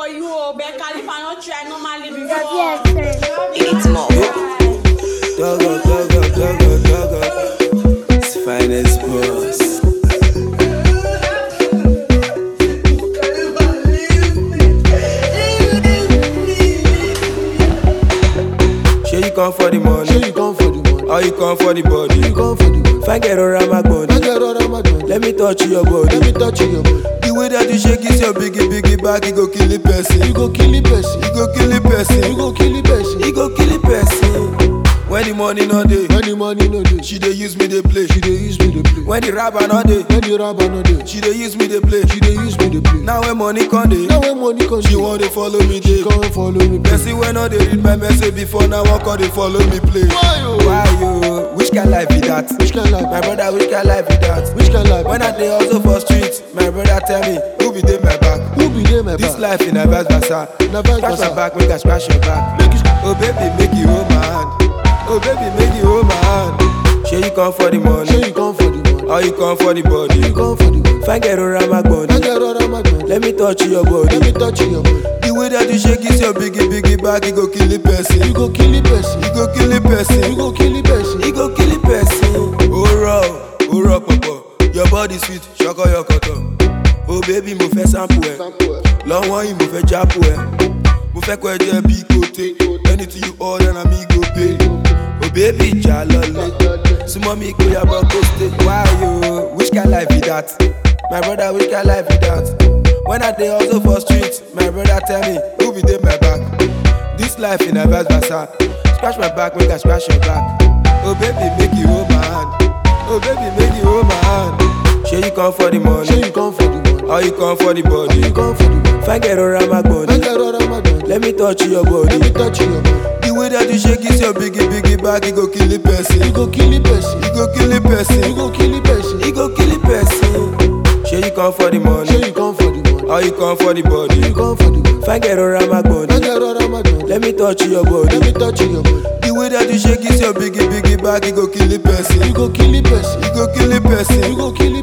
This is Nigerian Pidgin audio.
for you o but Khalifa no try normally before. It's more. Doggo, doggo, doggo, doggo. It's finest boss. Sure you come for the money, Say you come for the money. or you come for the body. You come for the money. If I get around my I body, get all of my money. let me touch your body. Let me touch your body. The way that you shake is your biggie, biggie back, it go kill the person. You go kill the person. It go kill the person. You go kill the person. It go kill the person. When the money no dey, When the money no dey, she dey use me dey play. she dey use me to play. When the rapper no dey, When the rapper no dey, she dey use me dey play. she dey use me to play. Now when money come dey, Now when money come, she want to follow me dey. come follow me. play. Person wey no dey read my message before now wan come dey follow me play. Why yo? Why you? Which kind life be that? Which kind life? My brother, which kind life be that? Which kind life? When I dey hustle for street, my brother tell me, who be dey my back? Who be there, my This back? life in a vice versa. Na vice Scratch my versa. back, make I scratch your back. Make you Oh baby, make you hold my hand. Oh baby, make you hold my hand. Sure you come for the Say money, you come for the money. or you come for the body. You come for the money. If I get around my I body, get all of my money. let me touch your body. Let me touch your body. The way that you shake is your biggie, biggie back, it go kill the person. You go kill the person. It go kill the person. You go kill the person. It go kill the person. Oh raw, oh raw pọ̀pọ̀. Your body sweet, ṣọkọ yọkọtọ̀. Oh baby, mo fẹ́ sample ẹ̀. Lọ́wọ́ yìí mo fẹ́ jápò ẹ̀. Mo fẹ́ kọ́ ẹ jẹ́ bí kote. Anything you order na me go pay. Oh baby, ìjà lọlé. Súnmọ́ mi kó yàbọ̀ kó stay. Why yo? Which kind life be that? My brother, which kind life be that? When I dey hustle for street, my brother tell me, who be dey my back? This life in a vice versa. Scratch my back, make I scratch your back. Oh baby, make you hold my hand. Oh baby, make you hold my hand. Sure you come for the Say money, you come for the money. or you come for the You body. come for the money. If I get around my I body, get all of my money. let me touch your Let body. me touch your body. The way that you shake is your biggie, biggie back, it go kill the person. You go kill the person. It go kill the You person. go kill the person. It go kill the person. Sure you come for the Say money, you come for the money. or you come for the You body. come for the money. If I get around my I body, get all of my money. let me touch your Let body. me touch your body. The way that you shake is your biggie, biggie back, it go kill the person. You go kill the person. It go kill the person. You go kill